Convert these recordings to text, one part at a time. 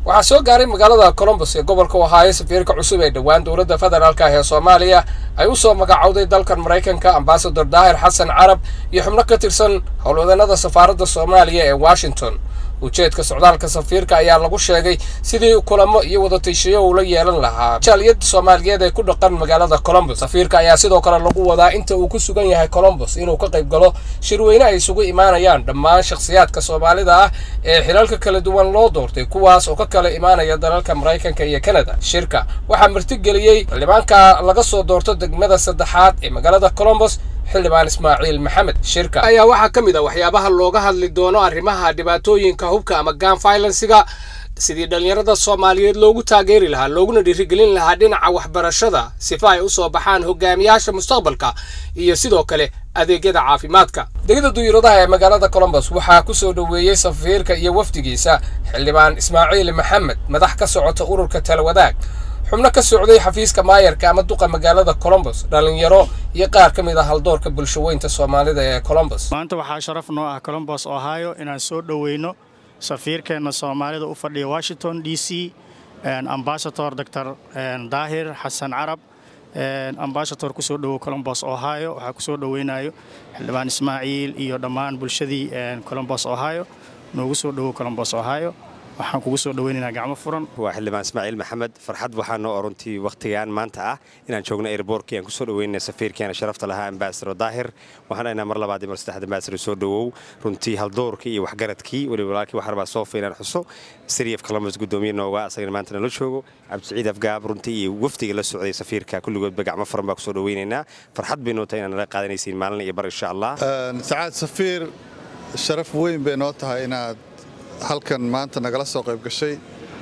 waxaa soo gaaray magaalada colombos ee gobolka ohaayo safiirka cusub ee dhowaan dowladda federaalk ah ee soomaaliya ay u soo magacowday dalkan maraykanka ambasador daahir xasan carab iyo xubno ka tirsan howlwadeennada safaaradda soomaaliya ee washington ujeedka socdaalka safiirka ayaa lagu sheegay sidii kulamo iyo wadatashiyo uu la yeelan lahaa jaaliyadda soomaaliyeed ee ku dhaqan magaalada colombos safiirka ayaa sidoo kale lagu wadaa inta uu ku sugan yahay colombos inuu ka qayb galo shirweyne ay isugu imaanayaan dhammaan shakhsiyaadka soomaalida ah ee xilalka kala duwan loo doortay kuwaas oo ka kala imaanaya dalalka maraykanka iyo kanada shirka waxaa martigeliyey xildhibaanka laga soo doorto degmada saddexaad ee magaalada colombos xildhibaan ismaaciil maxamed shirka ayaa waxaa ka mid ah waxyaabaha looga hadli doono arrimaha dhibaatooyinka hubka ama gan violensiga sidii dhallinyarada soomaaliyeed loogu taageeri lahaa looguna dhiirigelin lahaa dhinaca waxbarashada sifa ay u soo baxaan hogaamiyaasha mustaqbalka iyo sidoo kale adeegyada caafimaadka degada duyuradaha ee magaalada colombos waxaa ku soo dhoweeyey safiirka iyo wafdigiisa xildhibaan ismaaciil maxamed madax ka socota ururka talawadaag xubno ka socday xafiiska maayarka ama duqa magaalada colombos dhallinyaro iyo qaar ka mid ah haldoorka bulshaweynta soomaalida ee colombos maanta waxaa sharaf noo ah colombos ohio inaan soo dhoweyno safiirkeenna soomaalida u fadhiya washington d c ambasador dor daahir xasan carab ambasador kusoo dhowow colombos ohio waxaa kusoo dhoweynayo xildhibaan ismaaciil iyo dhammaan bulshadii colombos ohio noogu soo dhowow colombos ohio waxaan kugu soo dhaweynaynaa gacmo furan waa xildhibaan ismaaciil maxamed farxad waxaa noo oruntii wakhtigan maanta ah inaan joogno airboortkii aan kusoo dhaweynana safiirkeena sharafta lahaa ambasador daahir waxaan dhahnaa mar labaad iyo mar saddexaad ambasador soo dhowow runtii haldoorkii iyo waxgaradkii weliba walaalkii waxaan rabaa soofa inaan xuso siriif columbus guddoomiye nooga asagana maanta nala joogo cabdisiciid afgaab runtii iyo wafdiga la socday safiirka kulligoodba gacmo furan baa kusoo dhaweynaynaa farxad bay noo tahay inaan nala qaadanaysiin maalin iyo bar insha allah sacaad safiir sharaf weyn bay noo tahay inaad halkan maanta nagala soo qayb gashay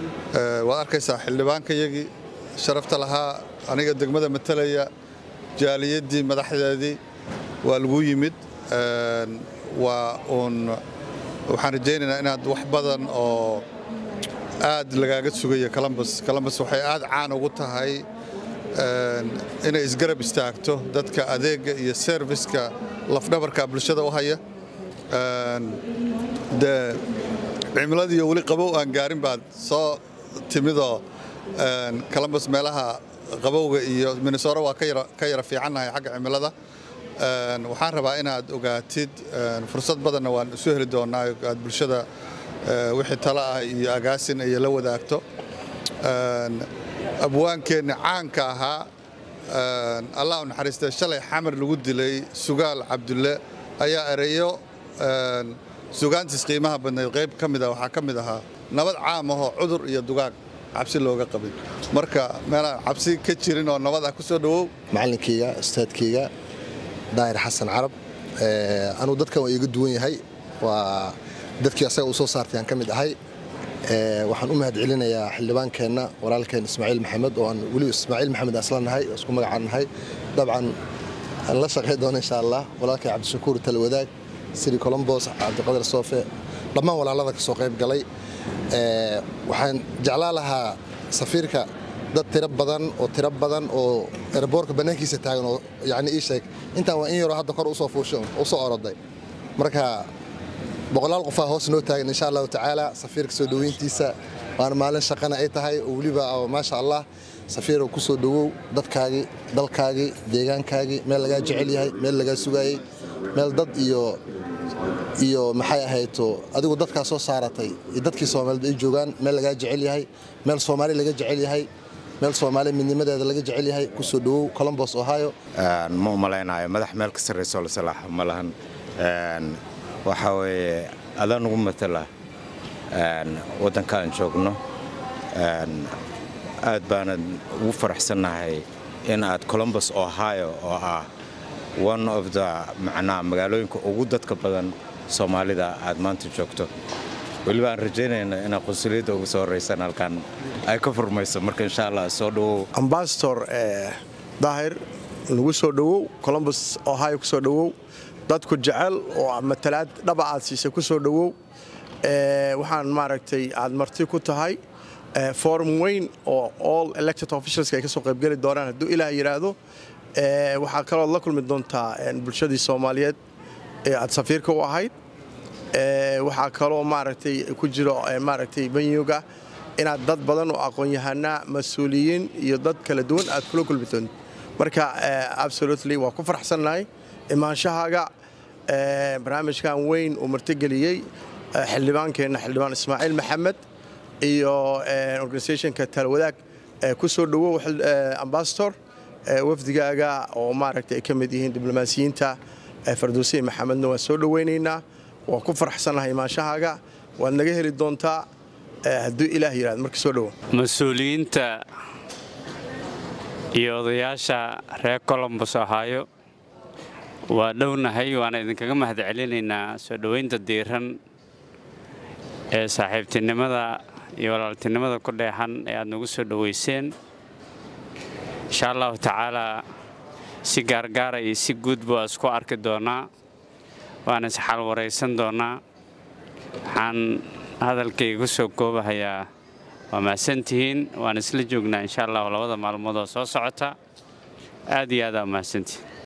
waad arkaysaa xildhibaankayagii sharafta lahaa aniga degmada matalaya jaaliyaddii madaxdeedii waa lagu yimid waa uun waxaan rajaynaynaa inaad wax badan oo aad lagaaga sugayo columbus columbus waxay aad caan ugu tahay inay isgarab istaagto dadka adeegga iyo serviska lafdhabarka bulshada u haya dee cimiladii weli qabow aan gaarin baad soo timidoo columbus meelaha qabowga iyo minnesora waa ka yara fiicannahay xagga cimilada waxaan rabaa inaad ogaatid fursad badanna waan isu heli doonnaa aad bulshada wixii talo ah iyo agaasin ay la wadaagto abwaankeenna caanka ahaa allah u naxariistay shalay xamar lagu dilay sugaal cabdulle ayaa ereyo sugaantiis qiimaha badnayd qayb ka mid ah waxaa ka mid ahaa nabad caam ahoo cudur iyo dugaag cabsi looga qabin marka meelaan cabsi ka jirin oo nabad ah ku soo dhowow macallinkayga ustaadkayga daahir xasan carab anuu dadkan waa iiga duwan yahay waa dadkii asaga uu soo saartay aan ka mid ahay waxaan u mahad celinayaa xildhibaankeenna walaalkeen ismaaciil maxamed oo aan weliba ismaaciil maxamed asla nahay oo isku magacaan nahay dabcan aan la shaqay doono insha allah walaalkay cabdishakuur talwadaag siri colombos cabdiqadar soofe dhammaan walaalada ka soo qayb galay waxaan jeclaa lahaa safiirka dad tiro badan oo tiro badan oo erboorka bannaankiisa taagan oo yani ii sheeg intaan waa in yaroo hadda kor usoo fuushay usoo oroday marka boqolaal qofaa hoos noo taagan insha allahu tacaala safiirka soo dhoweyntiisa waana maalin shaqana ay tahay oo weliba maasha allah safiirow ku soo dhowow dadkaagii dalkaagii deegaankaagii meel lagaa jecel yahay meel lagaa sugaayey meel dad iyo iyo maxay ahayto adigu dadkaa soo saaratay iyo dadkii soomaaliyed ay joogaan meel lagaa jecel yahay meel soomaali laga jecel yahay meel soomaali midnimadeeda laga jecel yahay ku soo dhowow colombos ohio ma u malaynayo madax meel ka sarrayso la salaaxo ma lahan waxaa weeye adaa nugu matala waddanka aan joogno aad baana ugu faraxsannahay in aad colombos ohio oo ah one of the macnaha magaalooyinka ugu dadka badan soomaalida aad maanta joogto weliba aan rajaynayna inaa qunsuliyadda ugu soo horraysan halkan ay ka furmayso marka insha allah soo dhowow ambasador daahir nagu soo dhowow colombos ohio ku soo dhowow dadku jecel oo matalaad dhaba aad siisay ku soo dhowow waxaan maaragtay aad marti ku tahay forum weyn oo all elected officials ay ka soo qaybgeli doonaan hadduu ilaah yidhaahdo waxaa kaloo la kulmi doontaa bulshadii soomaaliyeed ee aad safiirka u ahayd waxaa kaloo maaragtay ku jiro maaragtay banyuga inaad dad badan oo aqoon-yahanaa mas-uuliyiin iyo dad kala duwan aad kula kulmi doonto marka absolutely waa ku faraxsannahay imaanshahaaga barnaamijkan weyn uu martigeliyey xildhibaankeenna xildhibaan ismaaciil maxamed iyo organisationka talwadaag ku soo dhowow ambasador wafdigaaga oo maaragta ay ka mid yihiin diblomaasiyiinta farduusiin maxamedna waan soo dhowaynaynaa waan ku faraxsannahay imaanshahaaga waad naga heli doontaa hadduu ilaah yidhahdo marka soo dhowo mas-uuliyiinta iyo odayaasha reer colombos ohaayo waa dhownahay waana idinkaga mahad celinaynaa soo dhowaynta diiran ee saaxiibtinimada iyo walaaltinimada ku dheexan ee aad nagu soo dhowayseen insha allahu tacaalaa si gaargaara iyo si guudba waa isku arki doonaa waana isxal waraysan doonaa waxaan hadalkayga ku soo koobahayaa waa mahadsantihiin waan isla joognaa insha allahu labada maalmood oo soo socota aad iyo aad aa mahadsantihiin